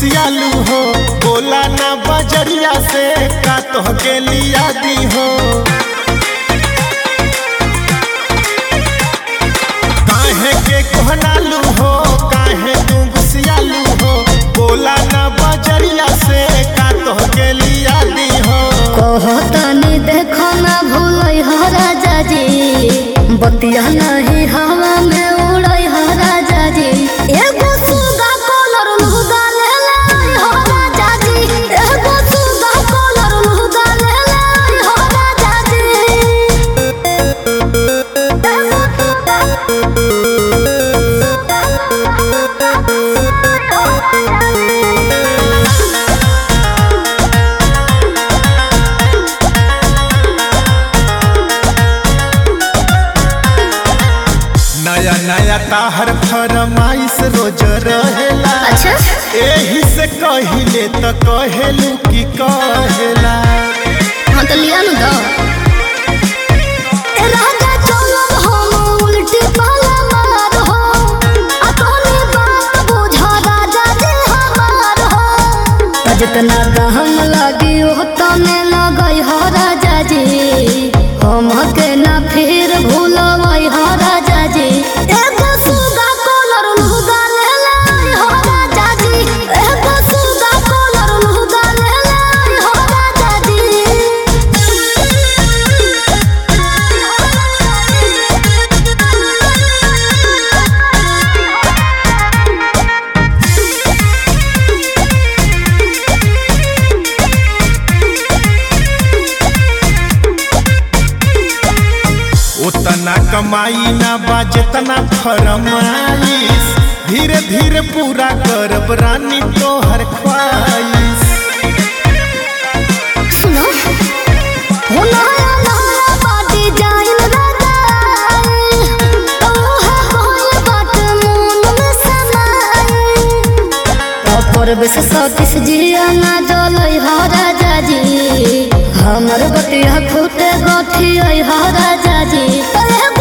गुसियालू हो बोला ना बजरिया से का तोहके लिया दी हो काहे के कोहनालू हो काहे तू गुसियालू हो बोला ना बजरिया से का तोहके लिया दी हो कहतनी देखो ना भूलै हो राजा जी बतिया नहीं हवा में उड़ै हो राजा जी एगो सुगा कलर लुगा ले ले हो राजा जी एगो सुगा कलर लुगा ले ले हो राजा जी नया नया ताहर फरमाइश रोज रहेला अच्छा एही से कहिले त कहेलू की कहेला हाँ तो लिया नु दो ए राजा चलो हम उल्टी पाला मार हो अपनी बात बुझा राजा जी हमार हो जितना दहम लगी हो तने लगई हो राजा जी हम के ना फिर भूलवई हो राजा जी एगो सुगा कलर लुगा ले ले हो राजा जी एगो सुगा कलर लुगा ले ले हो राजा उतना कमाई ना बा जितना फरमाइश धीरे धीरे पूरा करब रानी तोहर ख्वाहिश सुनो हो नया नया बाटी जाइन रगाई ओहा होय बाट मन में समाई अपर बेस सतीश जिया ना जलई हो राजा जी हमर बतिया फूटे गठी हो राजा जी